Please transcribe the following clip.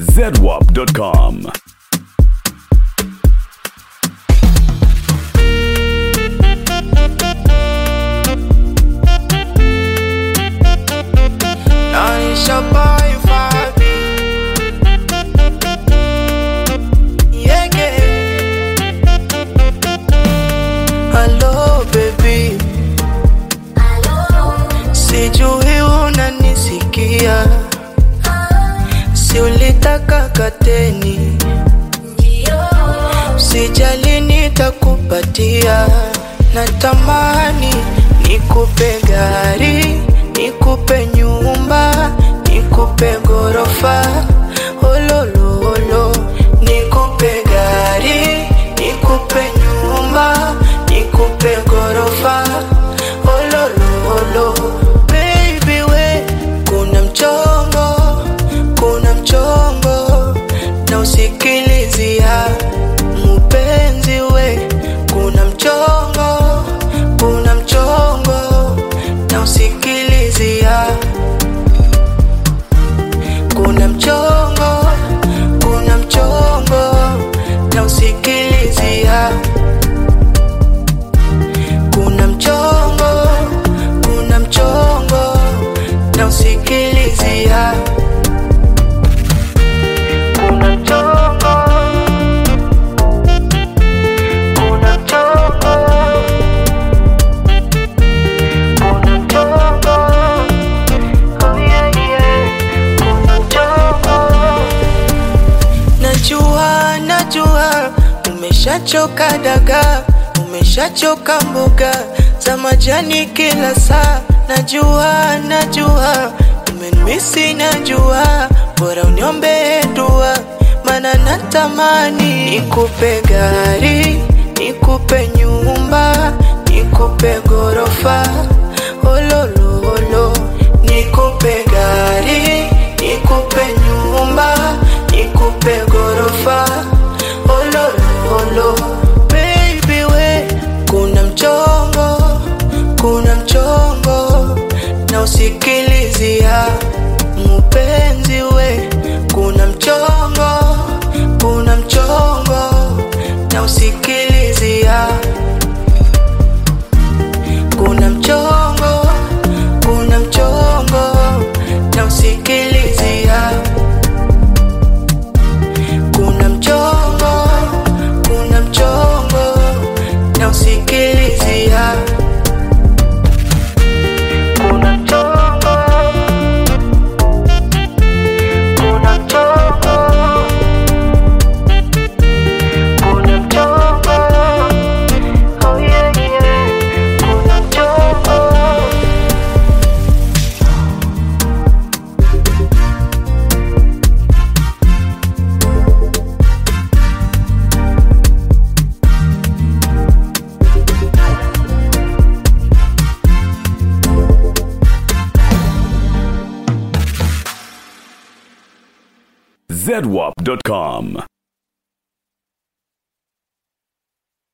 zedwap.com. Nanisha boy Fabi Yeah, yeah. Hello baby Sijui unanisikia Si ulitaka kateni Sijali nitakupatia Natamani nikupe gari Nikupe nyumba Nikupe gorofa Olololo Nikupe gari Nikupe nyumba Nikupe gorofa Olololo Baby we Kuna mchongo Kuna mchongo Na usikilizia Mpenzi we Kuna mchongo Kuna mchongo Na usikilizia Kuna mchongo Kuna mchongo Na usikilizia Kuna mchongo Kuna mchongo Na usikilizia Kuna mchongo Kuna mchongo Kuna mchongo Oh yeah yeah Kuna mchongo Najua najua Umeshachoka dagaa Umeshachoka mboga za majani kila saa Najua najua Umenimisi najua Bora uniombe dua Mana natamani Nikupe gari Nikupe nyumba Nikupe gorofa Olololo Nikupe gari Nikupe nyumba Nikupe gorofa Olololo Baby we Kuna mchongo Kuna mchongo Na usikilizia Mpenzi we Kuna mchongo Kuna mchongo Na usikilizia Kuna mchongo Kuna mchongo Na usikilizia Kuna mchongo Kuna mchongo Na usikilizia Kuna mchongo Kuna mchongo Kuna mchongo Oh yeah yeah Kuna mchongo zedwap.com.